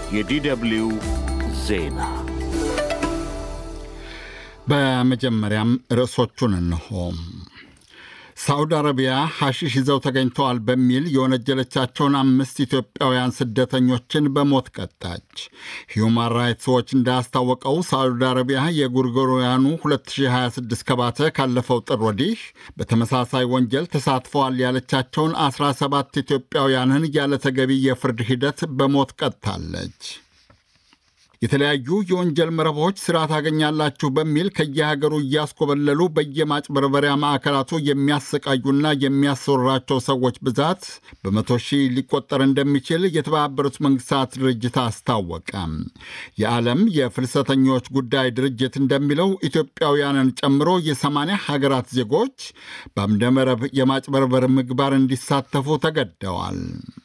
የዲደብሊው ዜና በመጀመሪያም ርዕሶቹን እንሆ። ሳዑዲ አረቢያ ሐሺሽ ይዘው ተገኝተዋል በሚል የወነጀለቻቸውን አምስት ኢትዮጵያውያን ስደተኞችን በሞት ቀጣች። ሂዩማን ራይትስ ዎች እንዳስታወቀው ሳዑዲ አረቢያ የጎርጎሮያኑ 2026 ከባተ ካለፈው ጥር ወዲህ በተመሳሳይ ወንጀል ተሳትፈዋል ያለቻቸውን 17 ኢትዮጵያውያንን ያለ ተገቢ የፍርድ ሂደት በሞት ቀጥታለች። የተለያዩ የወንጀል መረቦች ሥራ ታገኛላችሁ በሚል ከየሀገሩ እያስኮበለሉ በየማጭበርበሪያ ማዕከላቱ የሚያሰቃዩና የሚያሰወራቸው ሰዎች ብዛት በመቶ ሺህ ሊቆጠር እንደሚችል የተባበሩት መንግስታት ድርጅት አስታወቀ። የዓለም የፍልሰተኞች ጉዳይ ድርጅት እንደሚለው ኢትዮጵያውያንን ጨምሮ የሰማንያ ሀገራት ዜጎች በአምደመረብ የማጭበርበር ምግባር እንዲሳተፉ ተገደዋል።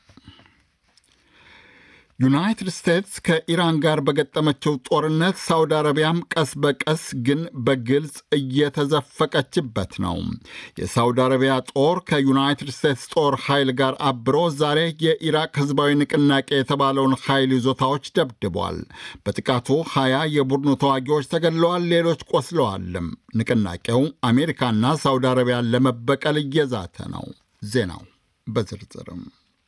ዩናይትድ ስቴትስ ከኢራን ጋር በገጠመችው ጦርነት ሳውዲ አረቢያም ቀስ በቀስ ግን በግልጽ እየተዘፈቀችበት ነው። የሳውዲ አረቢያ ጦር ከዩናይትድ ስቴትስ ጦር ኃይል ጋር አብሮ ዛሬ የኢራቅ ህዝባዊ ንቅናቄ የተባለውን ኃይል ይዞታዎች ደብድቧል። በጥቃቱ ሀያ የቡድኑ ተዋጊዎች ተገድለዋል፣ ሌሎች ቆስለዋልም። ንቅናቄው አሜሪካና ሳውዲ አረቢያን ለመበቀል እየዛተ ነው። ዜናው በዝርዝርም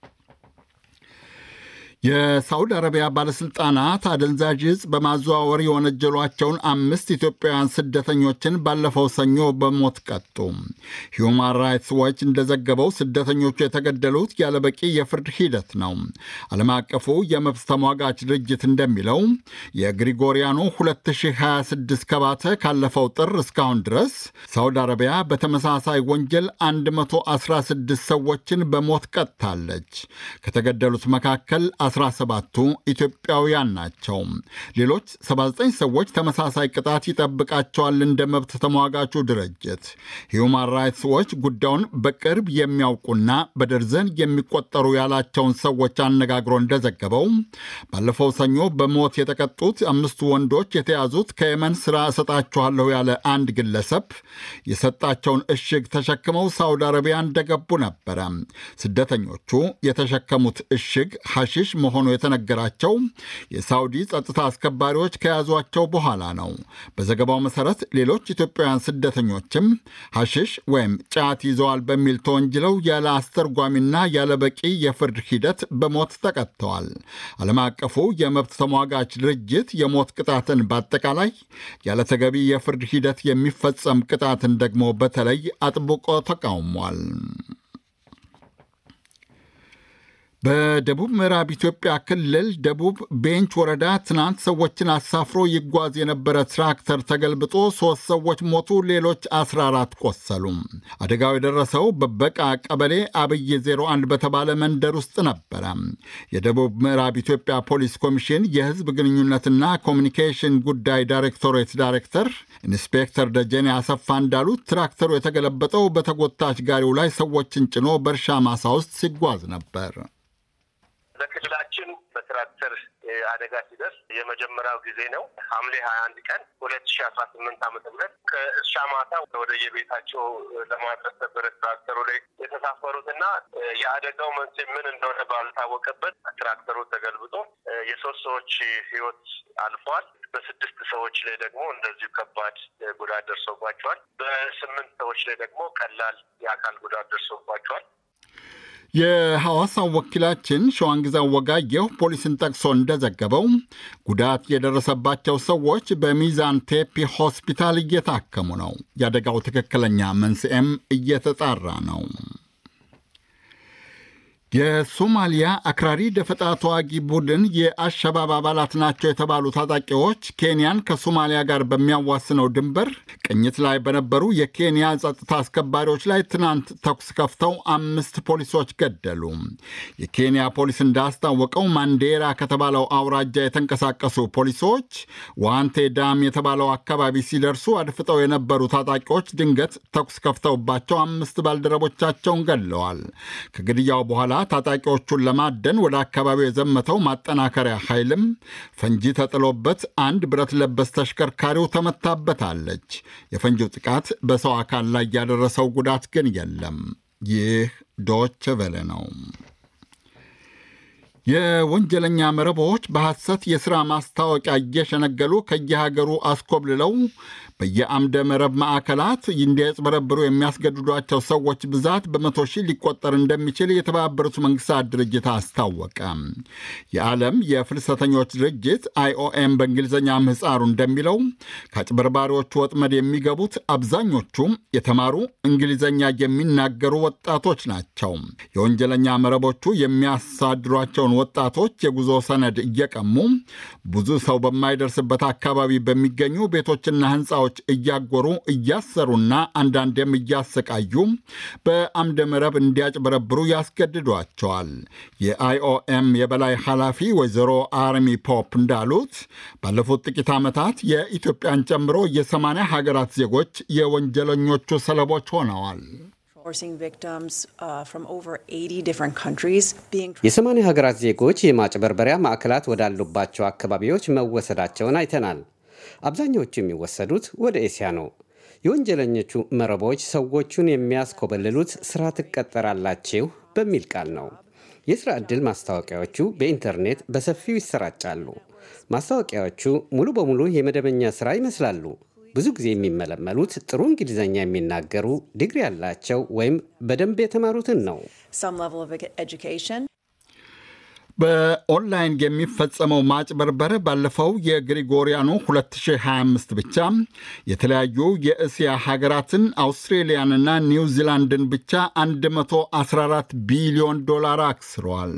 የሳውዲ አረቢያ ባለሥልጣናት አደንዛዥ ዕፅ በማዘዋወር የወነጀሏቸውን አምስት ኢትዮጵያውያን ስደተኞችን ባለፈው ሰኞ በሞት ቀጡ። ሂዩማን ራይትስ ዎች እንደዘገበው ስደተኞቹ የተገደሉት ያለበቂ የፍርድ ሂደት ነው። ዓለም አቀፉ የመብት ተሟጋች ድርጅት እንደሚለው የግሪጎሪያኑ 2026 ከባተ ካለፈው ጥር እስካሁን ድረስ ሳውዲ አረቢያ በተመሳሳይ ወንጀል 116 ሰዎችን በሞት ቀጥታለች። ከተገደሉት መካከል 17ቱ ኢትዮጵያውያን ናቸው። ሌሎች 79 ሰዎች ተመሳሳይ ቅጣት ይጠብቃቸዋል። እንደ መብት ተሟጋቹ ድርጅት ሂዩማን ራይትስ ዎች ጉዳዩን በቅርብ የሚያውቁና በደርዘን የሚቆጠሩ ያላቸውን ሰዎች አነጋግሮ እንደዘገበው ባለፈው ሰኞ በሞት የተቀጡት አምስቱ ወንዶች የተያዙት ከየመን ሥራ እሰጣችኋለሁ ያለ አንድ ግለሰብ የሰጣቸውን እሽግ ተሸክመው ሳውዲ አረቢያ እንደገቡ ነበረ። ስደተኞቹ የተሸከሙት እሽግ ሐሺሽ መሆኑ የተነገራቸው የሳውዲ ጸጥታ አስከባሪዎች ከያዟቸው በኋላ ነው። በዘገባው መሠረት ሌሎች ኢትዮጵያውያን ስደተኞችም ሐሺሽ ወይም ጫት ይዘዋል በሚል ተወንጅለው ያለ አስተርጓሚና ያለ በቂ የፍርድ ሂደት በሞት ተቀጥተዋል። ዓለም አቀፉ የመብት ተሟጋች ድርጅት የሞት ቅጣትን በአጠቃላይ ያለ ተገቢ የፍርድ ሂደት የሚፈጸም ቅጣትን ደግሞ በተለይ አጥብቆ ተቃውሟል። በደቡብ ምዕራብ ኢትዮጵያ ክልል ደቡብ ቤንች ወረዳ ትናንት ሰዎችን አሳፍሮ ይጓዝ የነበረ ትራክተር ተገልብጦ ሦስት ሰዎች ሞቱ፣ ሌሎች 14 ቆሰሉ። አደጋው የደረሰው በበቃ ቀበሌ አብይ 01 በተባለ መንደር ውስጥ ነበረ። የደቡብ ምዕራብ ኢትዮጵያ ፖሊስ ኮሚሽን የሕዝብ ግንኙነትና ኮሚኒኬሽን ጉዳይ ዳይሬክቶሬት ዳይሬክተር ኢንስፔክተር ደጀኔ አሰፋ እንዳሉት ትራክተሩ የተገለበጠው በተጎታች ጋሪው ላይ ሰዎችን ጭኖ በእርሻ ማሳ ውስጥ ሲጓዝ ነበር። በክልላችን በትራክተር አደጋ ሲደርስ የመጀመሪያው ጊዜ ነው። ሐምሌ ሀያ አንድ ቀን ሁለት ሺ አስራ ስምንት ዓመተ ምህረት ከእርሻ ማታ ወደ የቤታቸው ለማድረስ ነበረ ትራክተሩ ላይ የተሳፈሩት እና የአደጋው መንስኤ ምን እንደሆነ ባልታወቀበት ትራክተሩ ተገልብጦ የሶስት ሰዎች ሕይወት አልፏል። በስድስት ሰዎች ላይ ደግሞ እንደዚሁ ከባድ ጉዳት ደርሶባቸዋል። በስምንት ሰዎች ላይ ደግሞ ቀላል የአካል ጉዳት ደርሶባቸዋል። የሐዋሳው ወኪላችን ሸዋንግዛው ወጋየሁ ፖሊስን ጠቅሶ እንደዘገበው ጉዳት የደረሰባቸው ሰዎች በሚዛን ቴፒ ሆስፒታል እየታከሙ ነው። የአደጋው ትክክለኛ መንስኤም እየተጣራ ነው። የሶማሊያ አክራሪ ደፈጣ ተዋጊ ቡድን የአሸባብ አባላት ናቸው የተባሉ ታጣቂዎች ኬንያን ከሶማሊያ ጋር በሚያዋስነው ድንበር ቅኝት ላይ በነበሩ የኬንያ ጸጥታ አስከባሪዎች ላይ ትናንት ተኩስ ከፍተው አምስት ፖሊሶች ገደሉ። የኬንያ ፖሊስ እንዳስታወቀው ማንዴራ ከተባለው አውራጃ የተንቀሳቀሱ ፖሊሶች ዋንቴ ዳም የተባለው አካባቢ ሲደርሱ አድፍጠው የነበሩ ታጣቂዎች ድንገት ተኩስ ከፍተውባቸው አምስት ባልደረቦቻቸውን ገድለዋል። ከግድያው በኋላ ታጣቂዎቹን ለማደን ወደ አካባቢው የዘመተው ማጠናከሪያ ኃይልም ፈንጂ ተጥሎበት አንድ ብረት ለበስ ተሽከርካሪው ተመታበታለች። የፈንጂው ጥቃት በሰው አካል ላይ ያደረሰው ጉዳት ግን የለም። ይህ ዶች ቬለ ነው። የወንጀለኛ መረቦች በሐሰት የሥራ ማስታወቂያ እየሸነገሉ ከየሀገሩ አስኮብልለው በየአምደ መረብ ማዕከላት እንዲያጭበረብሩ የሚያስገድዷቸው ሰዎች ብዛት በመቶ ሺህ ሊቆጠር እንደሚችል የተባበሩት መንግስታት ድርጅት አስታወቀ። የዓለም የፍልሰተኞች ድርጅት አይኦኤም በእንግሊዝኛ ምህፃሩ እንደሚለው ከአጭበርባሪዎቹ ወጥመድ የሚገቡት አብዛኞቹ የተማሩ እንግሊዝኛ የሚናገሩ ወጣቶች ናቸው። የወንጀለኛ መረቦቹ የሚያሳድሯቸውን ወጣቶች የጉዞ ሰነድ እየቀሙ ብዙ ሰው በማይደርስበት አካባቢ በሚገኙ ቤቶችና ህንፃ እያጎሩ እያሰሩና አንዳንዴም እያሰቃዩ በአምደ መረብ እንዲያጭበረብሩ ያስገድዷቸዋል። የአይኦኤም የበላይ ኃላፊ ወይዘሮ አርሚ ፖፕ እንዳሉት ባለፉት ጥቂት ዓመታት የኢትዮጵያን ጨምሮ የሰማንያ ሀገራት ዜጎች የወንጀለኞቹ ሰለቦች ሆነዋል። የሰማንያ ሀገራት ዜጎች የማጭበርበሪያ ማዕከላት ወዳሉባቸው አካባቢዎች መወሰዳቸውን አይተናል። አብዛኛዎቹ የሚወሰዱት ወደ ኤስያ ነው። የወንጀለኞቹ መረቦች ሰዎቹን የሚያስኮበልሉት ሥራ ትቀጠራላችሁ በሚል ቃል ነው። የሥራ ዕድል ማስታወቂያዎቹ በኢንተርኔት በሰፊው ይሰራጫሉ። ማስታወቂያዎቹ ሙሉ በሙሉ የመደበኛ ሥራ ይመስላሉ። ብዙ ጊዜ የሚመለመሉት ጥሩ እንግሊዝኛ የሚናገሩ ዲግሪ ያላቸው ወይም በደንብ የተማሩትን ነው። በኦንላይን የሚፈጸመው ማጭበርበር ባለፈው የግሪጎሪያኑ 2025 ብቻ የተለያዩ የእስያ ሀገራትን አውስትሬሊያንና ኒውዚላንድን ብቻ 114 ቢሊዮን ዶላር አክስሯል።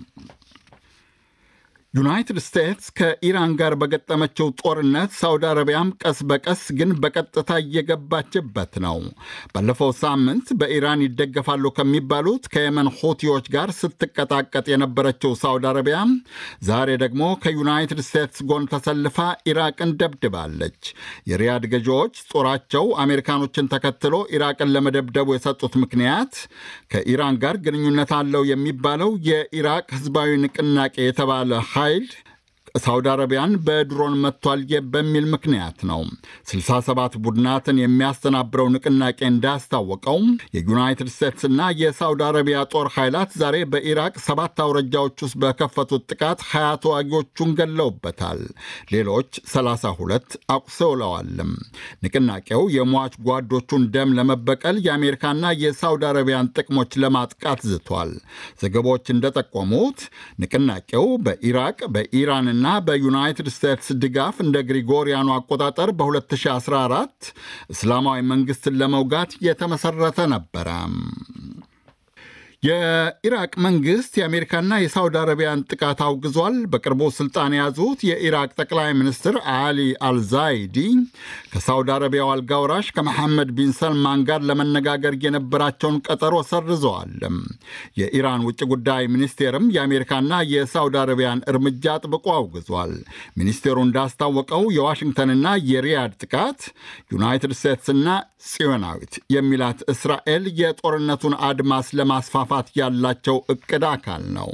ዩናይትድ ስቴትስ ከኢራን ጋር በገጠመችው ጦርነት ሳውዲ አረቢያም ቀስ በቀስ ግን በቀጥታ እየገባችበት ነው። ባለፈው ሳምንት በኢራን ይደገፋሉ ከሚባሉት ከየመን ሁቲዎች ጋር ስትቀጣቀጥ የነበረችው ሳውዲ አረቢያ ዛሬ ደግሞ ከዩናይትድ ስቴትስ ጎን ተሰልፋ ኢራቅን ደብድባለች። የሪያድ ገዢዎች ጦራቸው አሜሪካኖችን ተከትሎ ኢራቅን ለመደብደቡ የሰጡት ምክንያት ከኢራን ጋር ግንኙነት አለው የሚባለው የኢራቅ ህዝባዊ ንቅናቄ የተባለ ኃይል ሳውዲ አረቢያን በድሮን መጥቷል በሚል ምክንያት ነው። 67 ቡድናትን የሚያስተናብረው ንቅናቄ እንዳስታወቀው የዩናይትድ ስቴትስና የሳውዲ አረቢያ ጦር ኃይላት ዛሬ በኢራቅ ሰባት አውረጃዎች ውስጥ በከፈቱት ጥቃት 20 ተዋጊዎቹን ገለውበታል። ሌሎች 32 አቁሰውለዋልም። ንቅናቄው የሟች ጓዶቹን ደም ለመበቀል የአሜሪካና የሳውዲ አረቢያን ጥቅሞች ለማጥቃት ዝቷል። ዘገባዎች እንደጠቆሙት ንቅናቄው በኢራቅ በኢራንና እና በዩናይትድ ስቴትስ ድጋፍ እንደ ግሪጎሪያኑ አቆጣጠር በ2014 እስላማዊ መንግስትን ለመውጋት የተመሰረተ ነበረ። የኢራቅ መንግስት የአሜሪካና የሳውዲ አረቢያን ጥቃት አውግዟል። በቅርቡ ስልጣን የያዙት የኢራቅ ጠቅላይ ሚኒስትር አሊ አልዛይዲ ከሳውዲ አረቢያው አልጋውራሽ ከመሐመድ ቢን ሰልማን ጋር ለመነጋገር የነበራቸውን ቀጠሮ ሰርዘዋል። የኢራን ውጭ ጉዳይ ሚኒስቴርም የአሜሪካና የሳውዲ አረቢያን እርምጃ አጥብቆ አውግዟል። ሚኒስቴሩ እንዳስታወቀው የዋሽንግተንና የሪያድ ጥቃት ዩናይትድ ስቴትስና ጽዮናዊት የሚላት እስራኤል የጦርነቱን አድማስ ለማስፋፋት ያላቸው እቅድ አካል ነው።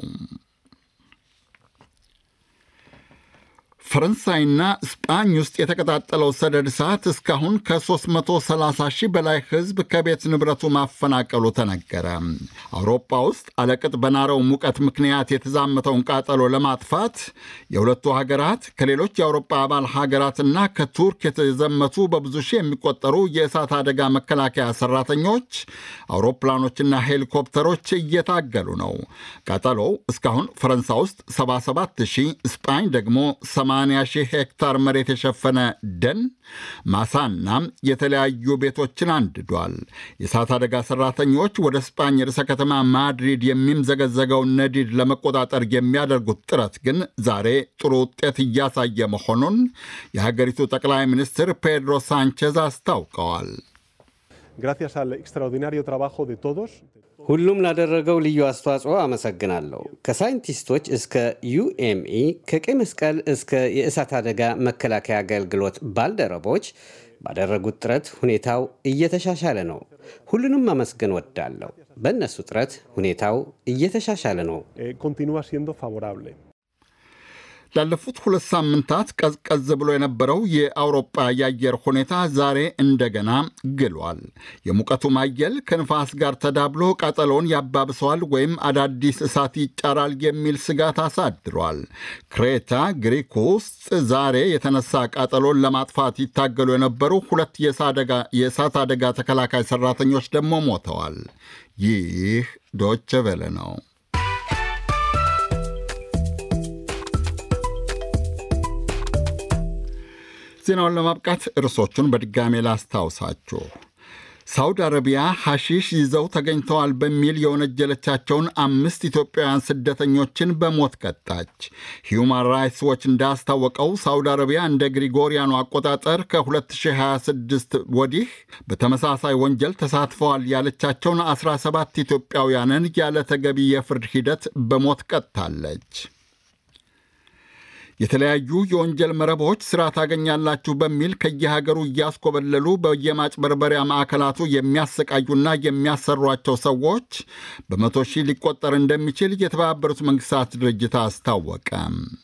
ፈረንሳይና ስጳኝ ውስጥ የተቀጣጠለው ሰደድ እሳት እስካሁን ከ330 ሺህ በላይ ሕዝብ ከቤት ንብረቱ ማፈናቀሉ ተነገረ። አውሮፓ ውስጥ አለቅጥ በናረው ሙቀት ምክንያት የተዛመተውን ቃጠሎ ለማጥፋት የሁለቱ ሀገራት ከሌሎች የአውሮፓ አባል ሀገራትና ከቱርክ የተዘመቱ በብዙ ሺህ የሚቆጠሩ የእሳት አደጋ መከላከያ ሰራተኞች፣ አውሮፕላኖችና ሄሊኮፕተሮች እየታገሉ ነው። ቃጠሎው እስካሁን ፈረንሳይ ውስጥ 77 ሺህ፣ ስጳኝ ደግሞ 80 ሺህ ሄክታር መሬት የሸፈነ ደን ማሳና የተለያዩ ቤቶችን አንድዷል። የእሳት አደጋ ሰራተኞች ወደ ስጳኝ ርዕሰ ከተማ ማድሪድ የሚምዘገዘገውን ነዲድ ለመቆጣጠር የሚያደርጉት ጥረት ግን ዛሬ ጥሩ ውጤት እያሳየ መሆኑን የሀገሪቱ ጠቅላይ ሚኒስትር ፔድሮ ሳንቼዝ አስታውቀዋል። Gracias al extraordinario trabajo de todos. ሁሉም ላደረገው ልዩ አስተዋጽኦ አመሰግናለሁ። ከሳይንቲስቶች እስከ ዩኤምኢ፣ ከቀይ መስቀል እስከ የእሳት አደጋ መከላከያ አገልግሎት ባልደረቦች ባደረጉት ጥረት ሁኔታው እየተሻሻለ ነው። ሁሉንም ማመስገን ወዳለሁ። በእነሱ ጥረት ሁኔታው እየተሻሻለ ነው። Eh, continúa siendo favorable. ላለፉት ሁለት ሳምንታት ቀዝቀዝ ብሎ የነበረው የአውሮጳ የአየር ሁኔታ ዛሬ እንደገና ግሏል። የሙቀቱ ማየል ከንፋስ ጋር ተዳብሎ ቃጠሎውን ያባብሰዋል ወይም አዳዲስ እሳት ይጫራል የሚል ስጋት አሳድሯል። ክሬታ ግሪክ ውስጥ ዛሬ የተነሳ ቃጠሎን ለማጥፋት ይታገሉ የነበሩ ሁለት የእሳት አደጋ ተከላካይ ሰራተኞች ደግሞ ሞተዋል። ይህ ዶቸ ቬለ ነው። ዜናውን ለማብቃት ርዕሶቹን በድጋሜ ላስታውሳችሁ። ሳውዲ አረቢያ ሐሺሽ ይዘው ተገኝተዋል በሚል የወነጀለቻቸውን አምስት ኢትዮጵያውያን ስደተኞችን በሞት ቀጣች። ሂዩማን ራይትስ ዎች እንዳስታወቀው ሳውዲ አረቢያ እንደ ግሪጎሪያኑ አቆጣጠር ከ2026 ወዲህ በተመሳሳይ ወንጀል ተሳትፈዋል ያለቻቸውን 17 ኢትዮጵያውያንን ያለ ተገቢ የፍርድ ሂደት በሞት ቀጥታለች። የተለያዩ የወንጀል መረቦች ሥራ ታገኛላችሁ በሚል ከየሀገሩ እያስኮበለሉ በየማጭበርበሪያ ማዕከላቱ የሚያሰቃዩና የሚያሰሯቸው ሰዎች በመቶ ሺህ ሊቆጠር እንደሚችል የተባበሩት መንግሥታት ድርጅት አስታወቀ።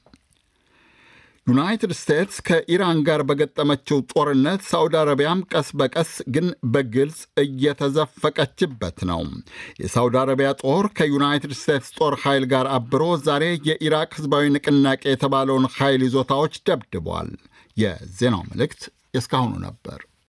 ዩናይትድ ስቴትስ ከኢራን ጋር በገጠመችው ጦርነት ሳዑዲ አረቢያም ቀስ በቀስ ግን በግልጽ እየተዘፈቀችበት ነው። የሳዑዲ አረቢያ ጦር ከዩናይትድ ስቴትስ ጦር ኃይል ጋር አብሮ ዛሬ የኢራቅ ሕዝባዊ ንቅናቄ የተባለውን ኃይል ይዞታዎች ደብድቧል። የዜናው መልእክት የእስካሁኑ ነበር።